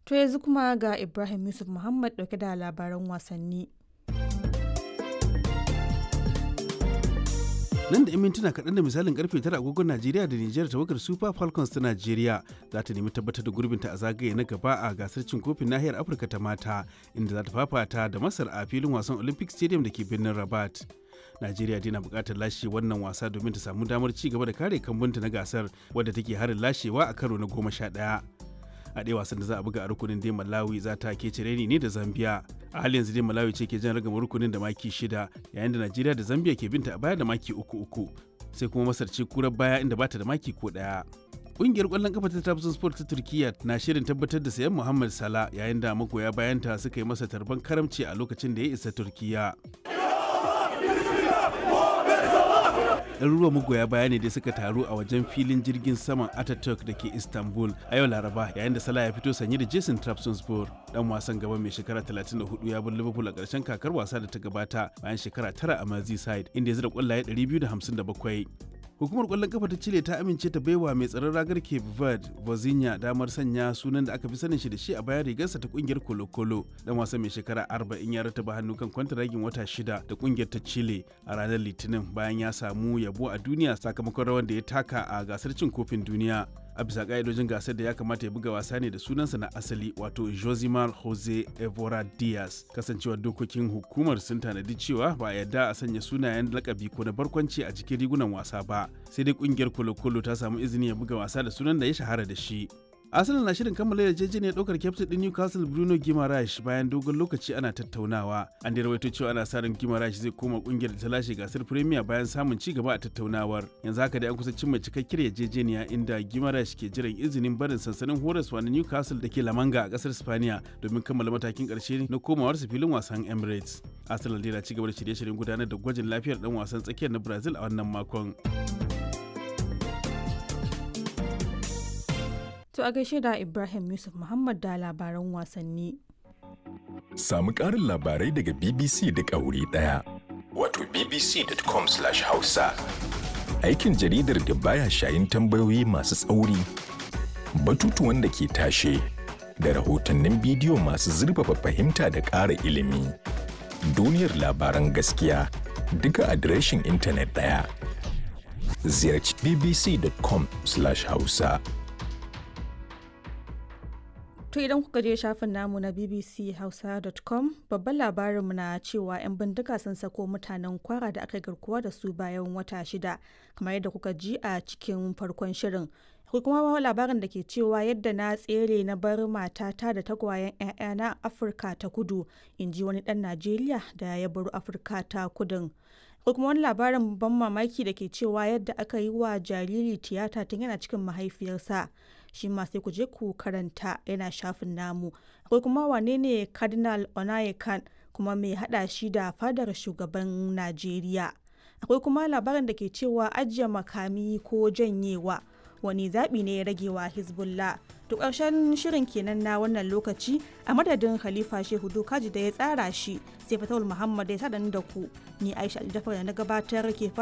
To yanzu kuma ga Ibrahim Yusuf Muhammad dauke da labaran wasanni. nan da 'yan mintuna kaɗan da misalin karfe tara agogon najeriya da nijar tawagar super falcons ta najeriya za ta nemi tabbatar da gurbinta a zagaye na gaba a gasar cin kofin nahiyar afirka ta mata inda za ta fafata da masar a filin wasan olympic stadium da ke birnin rabat najeriya dai na buƙatar lashe wannan wasa domin ta samu damar ci gaba da kare kambunta na gasar wadda take harin lashewa a karo na goma sha ɗaya a ɗaya wasan da za a buga a rukunin dai malawi za ta ke cireni ne da zambia a halin yanzu dai malawi ce ke jan ragama rukunin da maki shida yayin da najeriya da zambia ke binta a baya da maki uku uku sai kuma masar ce kurar baya inda bata da maki ko ɗaya Ƙungiyar ƙwallon kafa ta Trabzon Sport ta Turkiyya na shirin tabbatar da sayan Muhammad Salah yayin da magoya bayanta suka yi masa tarban karamci a lokacin da ya isa Turkiyya. ɗaruruwan magoya baya ne da suka taru a wajen filin jirgin saman Ataturk da ke Istanbul a yau Laraba yayin da Salah ya fito sanye da Jason Trabzonspor dan wasan gaba mai shekara 34 ya bar Liverpool a ƙarshen kakar wasa da ta gabata bayan shekara tara a Merseyside inda ya zira ƙwallaye 257. Hukumar ƙwallon kafa ta Chile ta amince ta baiwa mai tsaron ragar Cape Verde, Vozinha damar sanya sunan da aka fi sanin shi da shi a bayan rigarsa ta kungiyar Colo Colo. Dan wasan mai shekara 40 ya rataba hannu kan kwantaragin wata shida da kungiyar ta Chile a ranar Litinin bayan ya samu yabo a duniya sakamakon rawar da ya taka a gasar cin kofin duniya. a bisa ka'idojin gasar da ya kamata ya buga wasa ne da sunansa na asali wato josimar jose evora diaz kasancewar dokokin hukumar sun tanadi cewa ba a yarda a sanya sunayen lakabi ko na barkwanci a cikin rigunan wasa ba sai dai kungiyar kolo-kolo ta samu izini ya buga wasa da sunan da ya shahara da shi Arsenal na shirin kammala yarjejeniyar ɗaukar kyaftin ɗin Newcastle Bruno Guimaraes bayan dogon lokaci ana tattaunawa. An da rawaito cewa ana sa ran Guimaraes zai koma ƙungiyar da ta lashe gasar Premier bayan samun ci gaba a tattaunawar. Yanzu haka dai an kusa cimma cikakkiyar yarjejeniya inda Guimaraes ke jiran izinin barin sansanin horaswa na Newcastle da ke Lamanga a ƙasar Spaniya domin kammala matakin ƙarshe na komawarsa filin wasan Emirates. Arsenal dai na ci gaba da shirye-shiryen gudanar da gwajin lafiyar ɗan wasan tsakiyar na Brazil a wannan makon. To a gaishe da Ibrahim Yusuf Muhammad da labaran wasanni. Samu ƙarin labarai daga BBC duk a wuri ɗaya. Wato bbc.com/hausa. Aikin jaridar da baya shayin tambayoyi masu tsauri, batutuwan da ke tashe, da rahotannin bidiyo masu zurfafa fahimta da ƙara ilimi. Duniyar labaran gaskiya duka adireshin intanet ɗaya. Ziyarci bbc.com/hausa. To idan kuka je shafin namu na bbchausa.com babban labarinmu na cewa 'yan bindiga sun sako mutanen kwara da aka garkuwa da su bayan wata shida kamar yadda kuka ji a cikin farkon shirin. Akwai kuma labarin da ke cewa yadda na tsere na bar matata da tagwayen 'ya'yana Afirka ta kudu in ji wani ɗan Najeriya da ya baro Afirka ta kudin. Akwai kuma wani labarin ban mamaki da ke cewa yadda aka yi wa jariri tiyata tun yana cikin mahaifiyarsa. shi ma sai ku je ku karanta yana shafin namu akwai kuma wane ne cardinal onayekan kuma mai hada shi da fadar shugaban najeriya akwai kuma labarin da ke cewa ajiye makami ko janyewa wani zaɓi ne ya rage wa hezbollah to ƙarshen shirin kenan na wannan lokaci a madadin khalifa shehu dokaji da ya tsara shi sai fatawul muhammad ya sa da ku ni aisha aljafar da na gabatar ke